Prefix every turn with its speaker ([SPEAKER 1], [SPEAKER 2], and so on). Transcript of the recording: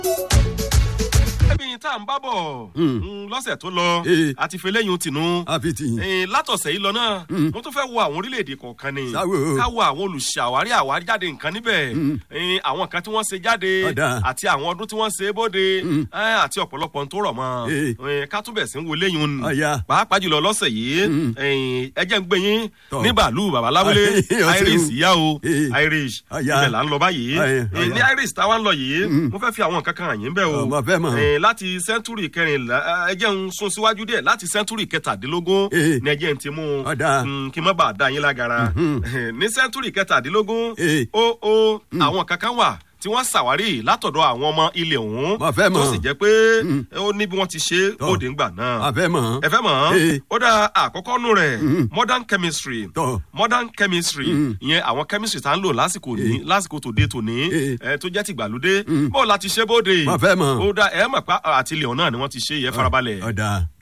[SPEAKER 1] ẹbí tá à ń bá bọ̀
[SPEAKER 2] Mm.
[SPEAKER 1] mm, lọ́sẹ̀ tó lọ
[SPEAKER 2] Eh.
[SPEAKER 1] àti fẹlẹ́yìn tìǹú
[SPEAKER 2] àfi tì yín.
[SPEAKER 1] Eh, látọ̀sẹ̀ yìí lọ náà
[SPEAKER 2] Mm.
[SPEAKER 1] mo tún fẹ́ wo àwọn orílẹ̀-èdè kọ̀ọ̀kan ni
[SPEAKER 2] Sáwò.
[SPEAKER 1] ká wo àwọn olùṣàwárí àwájáde nǹkan níbẹ̀
[SPEAKER 2] Mm.
[SPEAKER 1] Eh, àwọn nǹkan tí wọ́n ṣe jáde
[SPEAKER 2] Ọ̀dà.
[SPEAKER 1] àti àwọn ọdún tí wọ́n ṣe bóde
[SPEAKER 2] Mm.
[SPEAKER 1] eh, àti ọ̀pọ̀lọpọ̀ ohun tó rọ̀ mọ́
[SPEAKER 2] Eh.
[SPEAKER 1] Eh, ká tún bẹ̀ sí ń wo léyìn ni
[SPEAKER 2] Ọ̀ya.
[SPEAKER 1] pàápàá jùlọ lọ́sẹ̀ yìí
[SPEAKER 2] Mm.
[SPEAKER 1] eh, ẹ jẹ́ ń gbé yín
[SPEAKER 2] Tọ́.
[SPEAKER 1] ní bàálù babaláwélé
[SPEAKER 2] Ọ̀sẹ̀
[SPEAKER 1] iris
[SPEAKER 2] o.
[SPEAKER 1] yá o
[SPEAKER 2] Eh.
[SPEAKER 1] irish
[SPEAKER 2] Ọ̀ya.
[SPEAKER 1] ibẹ̀ là ń lọ báyìí
[SPEAKER 2] Ọ̀ya,
[SPEAKER 1] Eh, ní
[SPEAKER 2] ọ̀ya.
[SPEAKER 1] iris táwa ń lọ yìí
[SPEAKER 2] Mm.
[SPEAKER 1] mo fẹ́ fi àwọn nǹkan kan hàn yín bẹ́ẹ̀ o
[SPEAKER 2] Ọmọ fẹ́ mọ̀.
[SPEAKER 1] Eh, láti sẹ́ńtúrì kẹrìnlá ẹ jẹ́ ń sún síwájú díẹ̀ láti sẹ́ńtúrì kẹtàdínlógún
[SPEAKER 2] Eh.
[SPEAKER 1] ní ẹ jẹ́ ń ti mú un
[SPEAKER 2] Ọ̀dà.
[SPEAKER 1] Mm, kí n má bàa da yín lágara
[SPEAKER 2] Mhm.
[SPEAKER 1] ní sẹ́ńtúrì kẹtàdínlógún
[SPEAKER 2] Eh.
[SPEAKER 1] ó ó àwọn kankan wà tí wọ́n ṣàwárí látọ̀dọ̀ àwọn ọmọ ilẹ̀ ọ̀hún
[SPEAKER 2] Mo fẹ́ mọ̀.
[SPEAKER 1] tó sì jẹ́ pé
[SPEAKER 2] Mm.
[SPEAKER 1] ó ní bí wọ́n ti ṣe
[SPEAKER 2] Tọ́.
[SPEAKER 1] bóde ńgbà náà
[SPEAKER 2] àfẹ́ mọ̀.
[SPEAKER 1] ẹ fẹ́ mọ̀
[SPEAKER 2] Eh.
[SPEAKER 1] ó dá àkọ́kọ́ nù rẹ̀
[SPEAKER 2] Mhm.
[SPEAKER 1] modern chemistry
[SPEAKER 2] Tọ́.
[SPEAKER 1] modern chemistry
[SPEAKER 2] Mm.
[SPEAKER 1] ìyẹn àwọn chemistry tá ń lò lásìkò ní lásìkò tòde tòní
[SPEAKER 2] Eh.
[SPEAKER 1] ẹ tó jẹ́ tìgbàlódé
[SPEAKER 2] Mm.
[SPEAKER 1] bó la ti ṣe bóde
[SPEAKER 2] Mo fẹ́ mọ̀.
[SPEAKER 1] ó dá ẹ mọ̀ pa àti ilẹ̀ ọ̀hún náà ni wọ́n ti ṣe yẹ farabalẹ̀
[SPEAKER 2] ọ̀dà.